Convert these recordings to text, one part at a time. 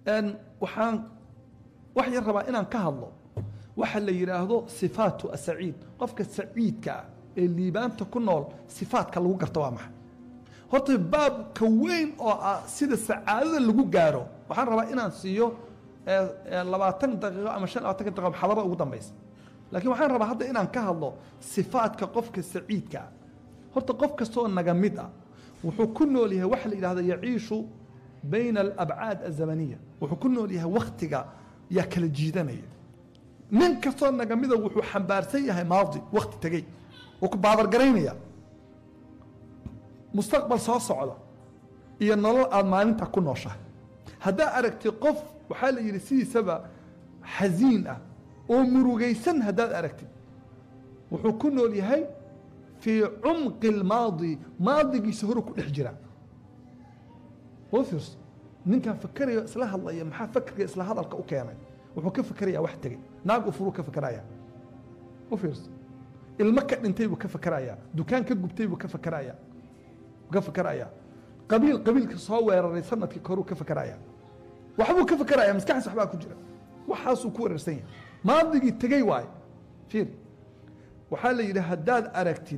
waxaan wax yar rabaa inaan ka hadlo waxa la yidhaahdo sifaatu asaciid qofka saciidka ah ee liibaanta ku nool sifaatka lagu garto waa maxay horta baabka weyn oo ah sida sacaadada lagu gaaro waxaan rabaa inaan siiyo labaatan daqiiqo ama shan labaatanka daqiiqo xadarada ugu dambaysa laakiin waxaan rabaa hadda inaan ka hadlo sifaatka qofka saciidka ah horta qof kastoo naga mid ah wuxuu ku nool yahay waxa la yidhahdo yaciishu bayna alabcaad azamaniya wuxuu ku nool yahay waktiga yaa kala jiidanaya nin kastoo naga mida wuxuu xambaarsan yahay maadi wakti tegey wuu ku baadargaraynaya mustaqbal soo socda iyo nolol aada maalinta ku nooshahay haddaa aragtid qof waxaa la yidhi sidiisaba xasiin ah oo murugaysan haddaad aragtid wuxuu ku nool yahay fii cumqi اlmaadi maadigiisa horu ku dhex jira oo fiirso ninkan fakerayo isla hadlaya maxaa fakerka isla hadalka u keenay wuxuu ka fekeraya wax tegey naag u furuu ka fekeraya u fiirso ilmo ka dhintay buu ka fekeraya dukaan ka gubtay buu ka fekeraya ka fekeraya qabiil qabiilka soo weeraray sanadkii koruu ka fekeraya waxbuu ka fekeraya maskaxdiis waxbaa ku jira waxaasuu ku weerarsan yahay maadigii tegey waaye fiir waxaa la yidhi haddaad aragtid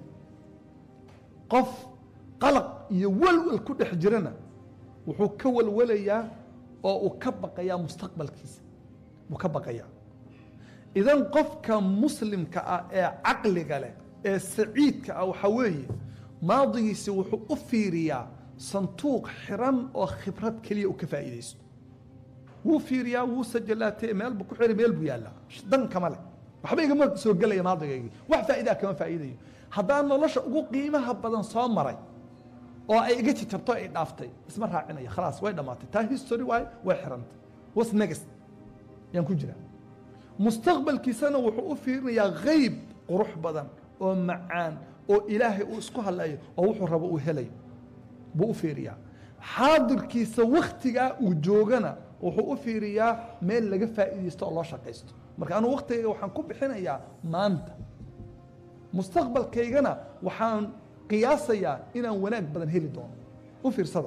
qof qalaq iyo walwal ku dhex jirana wuxuu ka walwalayaa oo uu ka baqayaa mustaqbalkiisa wuu ka baqayaa idan qofka muslimka ah ee caqliga leh ee saciidka ah waxaa weeye maadigiisi wuxuu u fiiriyaa santuuq xiran oo khibrad keliya u ka faa'iidaysto wuu fiiriyaa wuu sajalaatee meel buu ku xiray meel buu yaallaa dan kama leh waxba igama soo gelaya maadigaygii wax faa'idaa kama faa'iidayo haddaan nolosha ugu qiimaha badan soo maray oo ay iga jijabto ay dhaaftay isma raacinaya khalaas way dhammaatay taa history waaye way xirantay was next yaan ku jiraa mustaqbalkiisana wuxuu u fiirinayaa hayb qurux badan oo macaan oo ilaahay uu isku hadlayo oo wuxuu rabo uu helayo buu u fiiriyaa xaadirkiisa waktigaa uu joogana wuxuu u fiiriyaa meel laga faa'iidaysto oo loo shaqaysto marka anugu waktigayga waxaan ku bixinayaa maanta mustaqbalkaygana waxaan qiyaasayaa inaan wanaag badan heli doono u fiirsada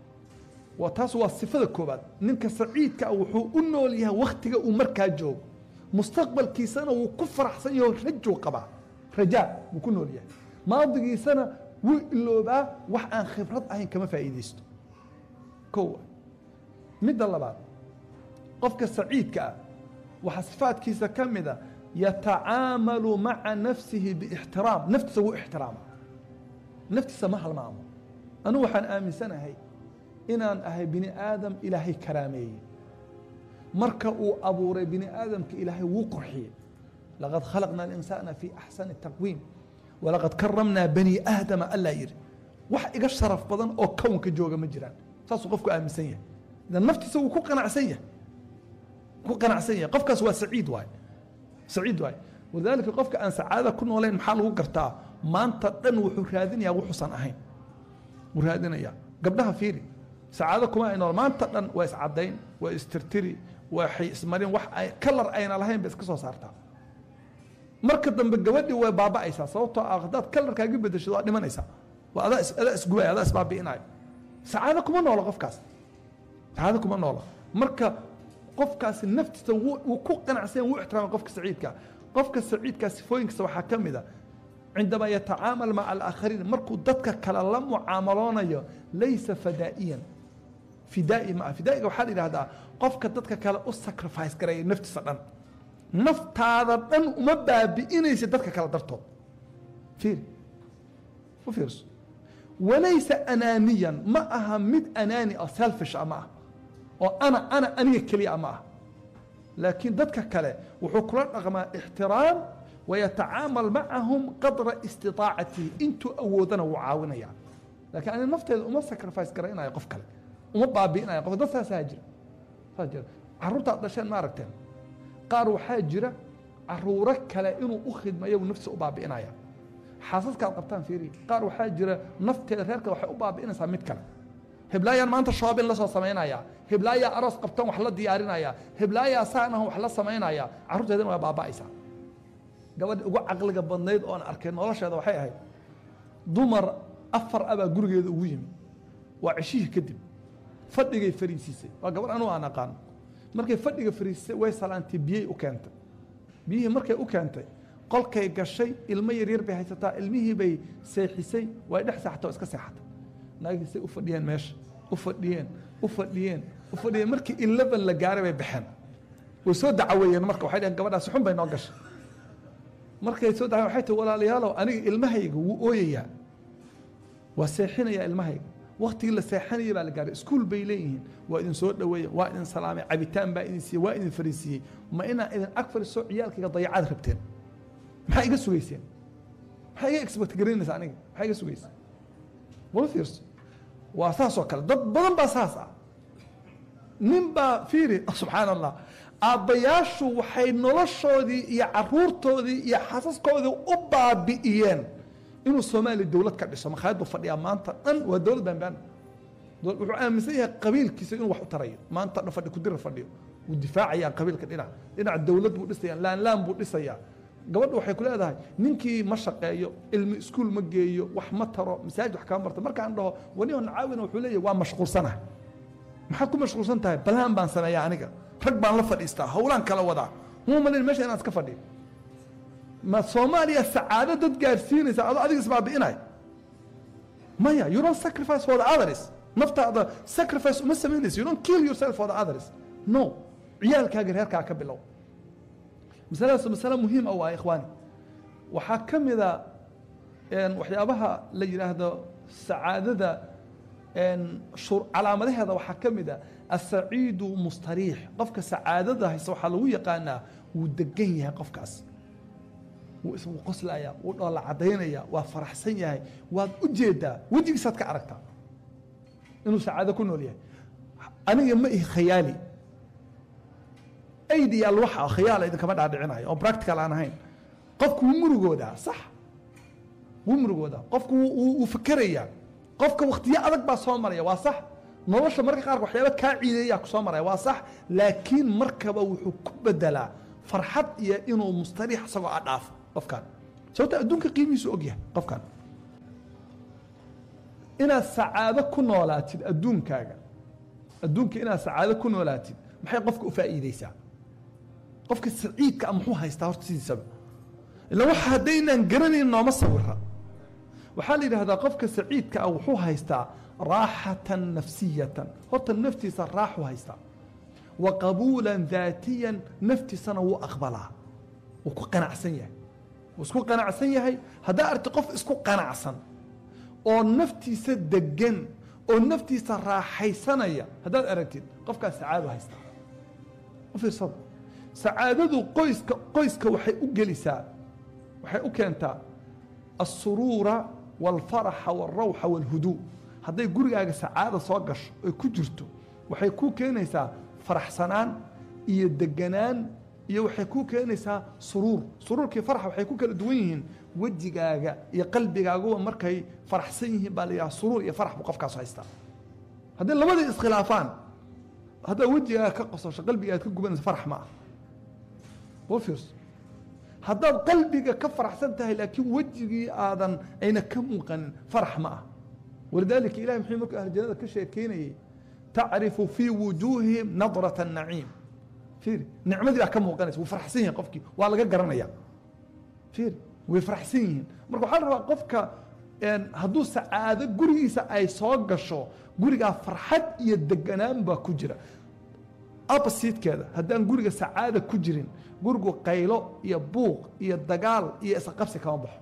waa taas waa sifada koobaad ninka saciidka ah wuxuu u nool yahay waktiga uu markaa joogo mustaqbalkiisana wuu ku faraxsan yaho rajuu qabaa rajaa wuu ku nool yahay maadigiisana wuu iloobaa wax aan khibrad ahayn kama faa'iidaysto kow midda labaad qofka saciidka ah waxaa sifaadkiisa ka mida yatacaamalu maca nafsihi biixtiraam naftiisa wuu ixtiraama naftiisa ma halmaamo anugu waxaan aaminsanahay inaan ahay bini aadam ilaahay karaameeyey marka uu abuuray bini aadamka ilaahay wuu qurxiyey laqad khalaqna alinsaana fi axsani taqwiim walaqad karamnaa bani aadama allaa yidhi wax iga sharaf badan oo kownka jooga ma jiraan saasuu qofku aaminsan yahay idan naftiisa wuu ku qanacsan yahay ku qanacsan yahay qofkaas waa saciid waaye saciid waaye walidaalika qofka aan sacaadada ku noolayn maxaa lagu gartaa maanta dhan wuxuu raadinayaa wuxuusan ahayn wuu raadinayaa gabdhaha fiiri sacaado kuma ay nool maanta dhan waa iscadayn waa istirtiri waxay ismarin wax ay kalar ayna lahayn bay iska soo saartaa marka dambe gabadhii way baaba'aysaa sababtoo ah haddaad kalarkaaga bedeshado waa dhimanaysaa waa adaa is adaa isgubaya adaa isbaabi'inaya sacaado kuma noola qofkaas sacaado kuma noola marka qofkaasi naftiisa wuu wuu ku qanacsan wuu ixtiraamay qofka saciidka qofka saciidkaa sifooyinkiisa waxaa ka mid a cindamaa yatacaamal maca alaakhariin markuu dadka kale la mucaamaloonayo laysa fadaa'iyan fidaa'i ma ah fidaa'iga waxaa la yidhahdaa qofka dadka kale u sacrifice garaya naftiisa dhan naftaada dhan uma baabi'inaysa dadka kale dartood fiiri u fiirso walaysa anaaniyan ma aha mid anaani oo selfish ah ma ah oo ana ana aniga keliya ma ah laakiin dadka kale wuxuu kula dhaqmaa ixtiraam wayatacaamal macahum qadra istiaacatihi intuu awoodana wuu caawinaya lakiin ani nafteeda uma sacrifice garaynayo qof kale uma baabi'inayo qof dad saasaa jira saas jira carruurtaad dhasheen ma aragteen qaar waxaa jira caruuro kale inuu u khidmayo naftiisa u baabi'inaya xaasaskaad qabtaan fiiri qaar waxaa jira nafteeda reerka waxay u baabi'inaysaa mid kale heblaayaan maanta shoobin la soo samaynaya heblaayaa aroos qabtan wax la diyaarinaya heblaayaa saanahan wax la samaynaya carruurteedana waa baaba'aysaa gabadhi ugu caqliga badnayd oon arkay nolosheeda waxay ahayd dumar afar abaa gurigeeda ugu yimi waa ceshihii kadib fadhigay fariisiisay waa gabar anuu aan aqaano markay fadhiga fariisisay way salaantay biyey u keentay biyihii markay u keentay qolkay gashay ilmo yaryar bay haysataa ilmihii bay seexisay way dhex seexatay oo iska seexatay naagiisay u fadhiyeen meesha u fadhiyeen u fadhiyeen u fadhiyeen markii eleven la gaaray bay baxeen way soo dacaweeyeen marka waxay dhaheen gabadhaasi xun bay noo gashay markay soo dacawen waxay tihi walaalayaalow aniga ilmahayga wuu ooyayaa waa seexinayaa ilmahayga waktigii la seexanayay baa la gaaray iskuul bay leeyihiin waa idin soo dhaweeye waa idin salaamay cabitaan baa idin siiyey waa idin fariisiiyey ma inaa idin ag fariiso ciyaalkayga dayacaad rabteen maxaa iga sugayseen maxaa iga expect garaynaysa aniga maxaa iga sugayseen wala fiirso waa saas oo kale dad badan baa saas ah nin baa fiiri subxaan allah aabbayaashu waxay noloshoodii iyo caruurtoodii iyo xasaskoodii u baabi'iyeen inuu soomaaliya dowlad ka dhiso makhaayad buu fadhiyaa maanta dhan waa dowlad baanbaan wuxuu aaminsan yahay qabiilkiisa inuu wax u tarayo maanta dhan fadhi kudira fadhiyo wuu difaacayaa qabiilka dhinac dhinac dowlad buu dhisayaa laanlaan buu dhisayaa gabadha waxay ku leedahay ninkii ma shaqeeyo ilmi iskuul ma geeyo wax ma taro masaajid wax kama barto markaan dhaho waniho nacaawina wuxuu leeyahy waa mashquulsanah maxaad ku mashquulsan tahay balaan baan sameeyaa aniga rag baan la fadhiistaa howlaan kala wadaa muu malin meesha inaan iska fadhiyo ma soomaaliya sacaado dad gaarsiinaysa adoo adiga isbaabi'inay maya you don't sacrifice for the others naftaada sacrifice uma samaynaysa you don't kill yourself for the others no ciyaalkaaga reerkaa ka bilow masaladaas masale muhiim ah waa ikhwaani waxaa ka mida waxyaabaha la yidhaahdo sacaadada calaamadaheeda waxaa ka mid a asaciidu mustariix qofka sacaadada haysta waxaa lagu yaqaanaa wuu degan yahay qofkaas wuu iswuu qoslaya wuu dhoola cadaynaya waa faraxsan yahay waad u jeedaa wejigiisaad ka aragtaa inuu sacaado ku nool yahay aniga ma ihi khayaali aidiyaal waxa khayaala idinkama dhaadhicinayo oo practical aan ahayn qofku wuu murugoodaa sax wuu murugoodaa qofku wuu fikerayaa qofka waktiyo adag baa soo maraya waa sax nolosha marka qaarka waxyaaba kaa ciideeyaa ku soo maraya waa sax laakiin markaba wuxuu ku bedelaa farxad iyo inuu mustariix isagoo a dhaafo qofkan sababta adduunka qiimihiisu ogyahay qofkan inaad sacaado ku noolaatid adduunkaaga adduunka inaad sacaado ku noolaatid maxay qofka u faa'iideysaa qofka saciidka a muxuu haystaa horta sidiisaba ila waxa haddaynaan garanayn nooma sawira waxaa la yidhahdaa qofka saciidka ah wuxuu haystaa raaxatan nafsiyatan horta naftiisa raaxu haystaa wa qabuulan daatiyan naftiisana wuu aqbalaa wuu ku qanacsan yahay wuu isku qanacsan yahay haddaa arti qof isku qanacsan oo naftiisa degan oo naftiisa raaxaysanaya haddaad aragtid qofkaas sacaado haystaa u fiirsada sacaadadu qoyska qoyska waxay u gelisaa waxay u keentaa الsuruura والfaraxa والrawxa والhuduu hadday gurigaaga sacaada soo gasho oy ku jirto waxay kuu keenaysaa faraxsanaan iyo deganaan iyo waxay kuu keenaysaa suruur suruurkii farxa waxay ku kala duwan yihiin wejigaaga iyo qalbigaaguba markay faraxsan yihiin baa la yidhaha suruur iyo farax buu qofkaas haystaa hadday labadii iskhilaafaan haddaad wejigaaga ka qososho qalbigaaad ka gubanayso farax ma ah boo fiirso haddaad qalbiga ka faraxsan tahay laakiin wejigii aadan ayna ka muuqanin farax ma ah walidaalika ilahi muxuu markuu ahlu jannada ka sheekeynayey tacrifu fii wujuuhihim nadrata naciim fiiri nicmadii baa ka muuqanaysa wuu faraxsan yahay qofkii waa laga garanaya fiiri way faraxsan yihiin marka waxaa la rabaa qofka hadduu sacaado gurigiisa ay soo gasho gurigaa farxad iyo deganaan baa ku jira oppositekeeda haddaan guriga sacaada ku jirin gurigu qaylo iyo buuq iyo dagaal iyo isqabsi kama baxo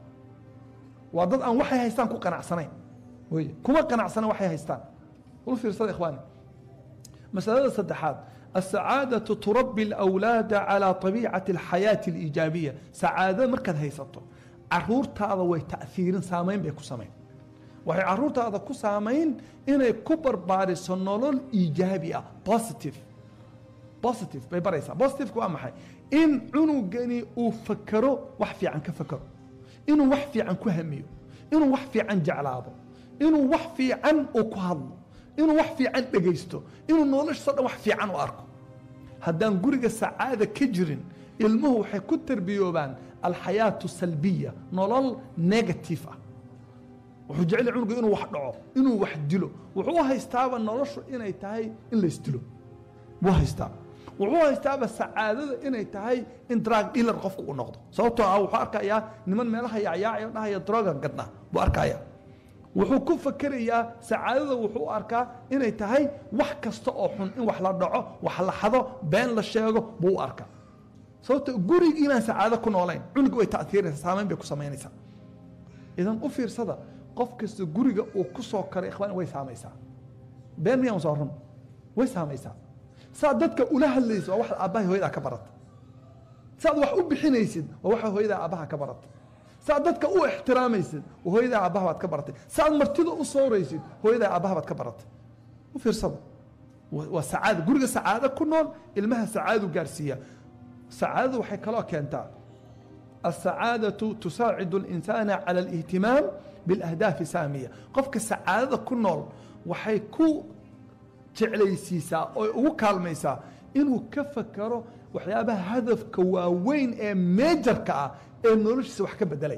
waa dad aan waxay haystaan ku qanacsanayn wey kuma qanacsana waxay haystaan ul fiirsada ikhwaani masalada saddexaad السعاadة تربي الأwلاad عalى طaبيicaة الحayaaة الإijaabiية sacaadada markaad haysato caruurtaada way taأiirin saamayn bay ku samayn waxay caruurtaada ku saamayn inay ku barbaariso nolol iijaabi ah positive positive bay baraysaa positiveka waa maxay in cunugani uu fakero wax fiican ka fakero inuu wax fiican ku hamiyo inuu wax fiican jeclaado inuu wax fiican uu ku hadlo inuu wax fiican dhegaysto inuu noloshiisa dhan wax fiican u arko haddaan guriga sacaada ka jirin ilmuhu waxay ku tarbiyoobaan alxayaatu salbiya nolol negative ah wuxuu jecel yahay cunuga inuu wax dhaco inuu wax dilo wuxuu haystaaba noloshu inay tahay in la isdilo wuu haystaa wuxuu haystaaba sacaadada inay tahay in drug dealer qofku uu noqdo sababtoo ah wuxuu arkayaa niman meelaha yaacyaacay dhahaya drogan gadna buu arkaya wuxuu ku fakerayaa sacaadada wuxuu arkaa inay tahay wax kasta oo xun in wax la dhaco wax la xado been la sheego buu u arkaa sababto gurigi inaan sacaado ku noolayn cunuga way taiiraysaa saamayn bay ku samaynaysaa idan u fiirsada qof kasta guriga uu ku soo karay ikhwaan way saamaysaa been miyaan soo run way saamaysaa saa dadka ula hadlaysa waa waxaad aabbahay hooyadaa ka barata saaad wax u bixinaysid waa waxa hooyadaa aabbaha ka barata saaad dadka u ixtiraamaysid hooyadaa aabbaha baad ka baratay saaad martida u sooraysid hooyadaa aabbaha baad ka baratay u fiirsada waa sacaada guriga sacaado ku nool ilmaha sacaadu gaarsiiya sacaadadu waxay kaloo keentaa السعاadة تساacد الإنسان على الاهتiماam بالأهداaف ساamiية qofka sacaadada ku nool waxay ku jeclaysiisaa oo ugu kaalmaysaa inuu ka fakero waxyaabaha hadafka waaweyn ee meejarka ah ee noloshiisa wax ka bedelay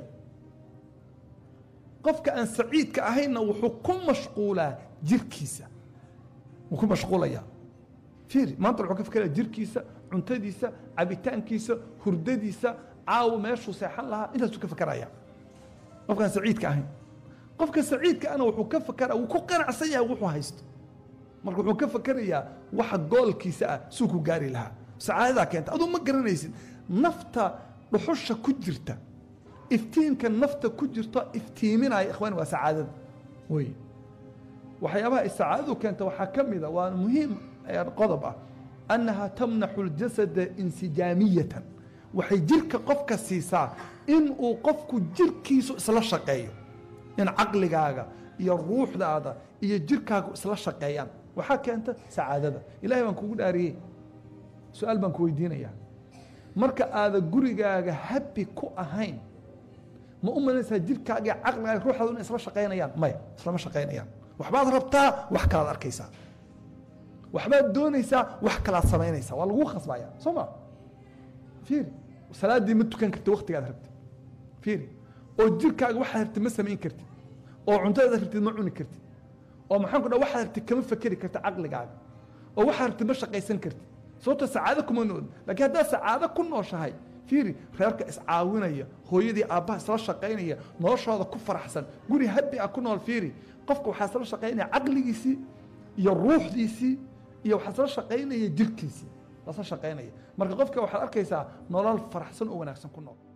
qofka aan saciidka ahaynna wuxuu ku mashquulaa jirkiisa wuu ku mashquulaya fiiri maanta wuxuu ka fekeraya jirkiisa cuntadiisa cabitaankiisa hurdadiisa caawo meeshuu seexan lahaa intaasuu ka fakeraya qofkaan saciidka ahayn qofka saciidka ana wuxuu ka fakera wuu ku qanacsan yahay wuxuu haysto marka wuxuu ka fakerayaa waxa goolkiisa ah suu ku gaari lahaa sacaadadaa keenta aduu ma garanaysid nafta dhuxusha ku jirta iftiinka nafta ku jirto iftiiminaya ikhwani waa sacaadada wey waxyaabaha ay sacaadadu keenta waxaa ka mida waa muhiim qodob ah annaha tamnaxu اljasada insijaamiyatan waxay jirka qofka siisaa in uu qofku jirkiisu isla shaqeeyo in caqligaaga iyo ruuxdaada iyo jirkaagu isla shaqeeyaan waxaa keenta sacaadada ilahay baan kugu dhaariyey su-aal baan ku weydiinayaa marka aada gurigaaga habi ku ahayn ma u malanaysaa jirkaaga iyo caqligaaga ruuxdaadu inay isla shaqaynayaan maya islama shaqaynayaan waxbaad rabtaa wax kalaad arkaysaa waxbaad doonaysaa wax kalaad samaynaysaa waa lagu khasbaya soo ma fiiri salaaddii ma tukan karti waktigaad rabtid fiiri oo jirkaaga waxaad rabtid ma samayn kartid oo cuntadaad rabtid ma cuni kartid oo maxaan ku dha waxaad rabtid kama fekeri kartid caqligaaga oo waxaad rabtid ma shaqaysan kartid sababto sacaado kuma nool lakiin haddaad sacaado ku nooshahay fiiri reerka iscaawinaya hooyadii aabbaha isla shaqaynaya noloshooda ku faraxsan guri habi ah ku nool fiiri qofka waxaa isla shaqaynaya caqligiisii iyo ruuxdiisii iyo waxaa isla shaqaynaya jirkiisii lasla shaqaynaya marka qofka waxaad arkaysaa nolol faraxsan oo wanaagsan ku nool